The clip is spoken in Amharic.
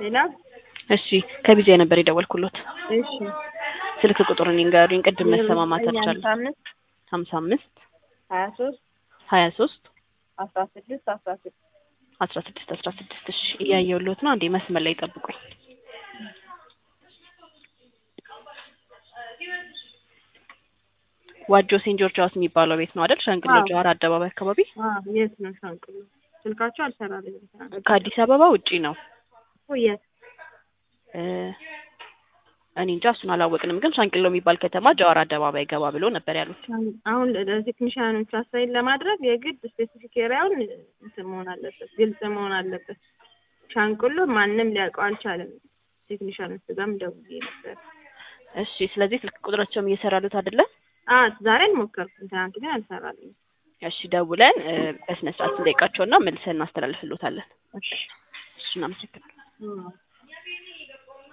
ሌላ እሺ ከቢጃይ ነበር የደወልኩሎት። እሺ ስልክ ቁጥሩን ይንገሩኝ። ቅድም መሰማማት አልቻለም። አምስት ሀምሳ አምስት ሀያ ሶስት ሀያ ሶስት አስራ ስድስት አስራ ስድስት አስራ ስድስት አስራ ስድስት እሺ እያየሁሎት ነው። አንዴ መስመር ላይ ጠብቁኝ። ዋጆ ሴንት ጆርጅ ሃውስ የሚባለው ቤት ነው አይደል? ሸንቅሎ አዎ። ጀዋር አደባባይ አካባቢ የት ነው ሻንቅሎ? ስልካቸው አልሰራልኝም። ትናንት ከአዲስ አበባ ውጪ ነው። እኮ የት እ እኔ እንጃ እሱን አላወቅንም፣ ግን ሻንቅሎ የሚባል ከተማ ጀዋር አደባባይ ገባ ብሎ ነበር ያሉት። አሁን ለቴክኒሽያኖች አሳይን ለማድረግ የግድ ስፔሲፊክ ኤሪያውን እንትን መሆን አለበት፣ ግልጽ መሆን አለበት። ሻንቅሎ ማንም ሊያውቀው አልቻለም። ቴክኒሽያኖች ጋርም ደውዬ ነበር። እሺ ስለዚህ ስልክ ቁጥራቸውም እየሰራሉት አይደለም? አ ዛሬ አልሞከርኩም፣ ትናንት ግን አልሰራልኝም። እሺ ደውለን እ በስነ ስርዓት እንጠይቃቸውና መልሰን እናስተላልፍሎታለን። እሺ እሺ እናመሰግናለን። እ